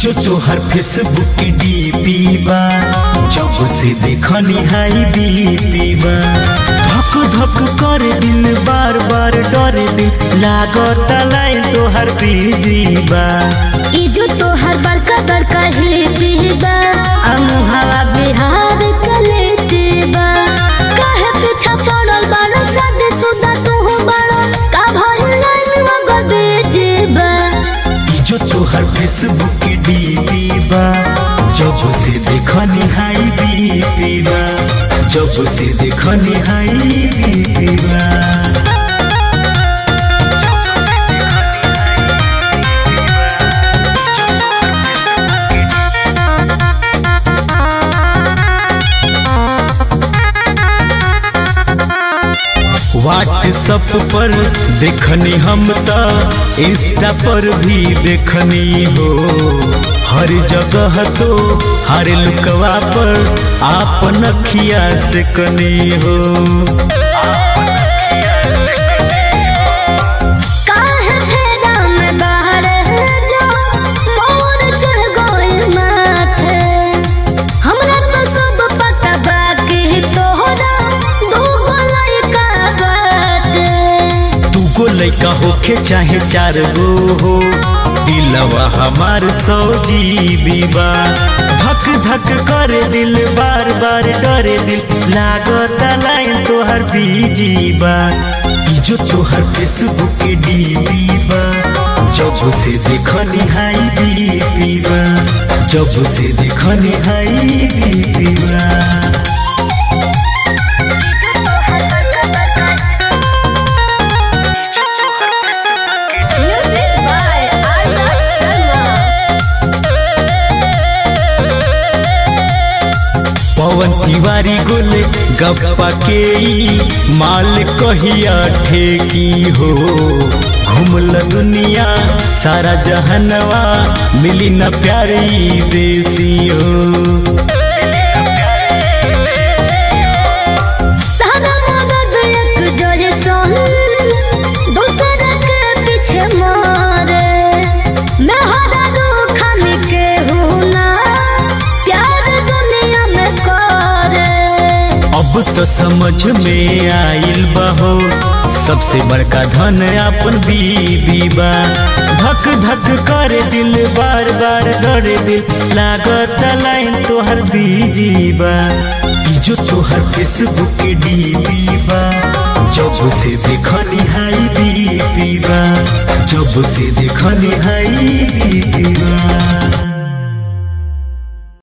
जो तोहर फेसबुक की डीपी बा जब से देखनी हाई बीपी बा धक धक कर दिल बार बार डर दिल लागत लाइन तोहर बीजी बा ई जो तोहर बड़का बड़का हिल बा अमुहवा बिहार कलेते बा काहे पीछा पड़ल बाड़ो शादी सुदा तू बाड़ो का भइल लाइन मगर बेजे बा ई जो तोहर फेसबुक की डीपी बा जब से देखनी हाई बीपी बा जब से देखनी हाई बीपी बा व्हाट्सअप पर देखनी हम त इंस्टा पर भी देखनी हो हर जगह तो हर लुकवा पर आपन अखिया से कनी हो काहे फेरा में बाहर जो मोर चढ़ गइल माथे हमरा तो सब पता बा कि तोहरा दूगो लड़का बाटे दूगो लैका होखे चाहे चार गो हो दिलवा हमार सौ जीबी बा धक धक करे दिल बार बार डरे दिल लागत लाइन तोहर बीजी बा ई जो तोहर फेसबुक के डीपी बा जब से देखनी हाई बीपी बा जब से देखनी हाई बीपी बा Music by Arya Sharma. Pawan Tiwari गोले गप्पा के ई माल कहिया ठेकी हो घूमल दुनिया सारा जहनवा मिली न प्यारी देसी हो सारा मदद एक जोरे सन दूसरा के पीछे मारे मैं हरा रूखन के हूँ ना प्यार दुनिया में करे अब तो समझ में आइल बहो सबसे बड़का धन अपन बीबी बा धक धक करे दिल बार बार डरे दिल लागत लाइन तोहर बीजी बा ई जो तोहर फेसबुक के डीपी बा जब से देखनी हाई बीपी बा जब से देखनी हाई बीपी बा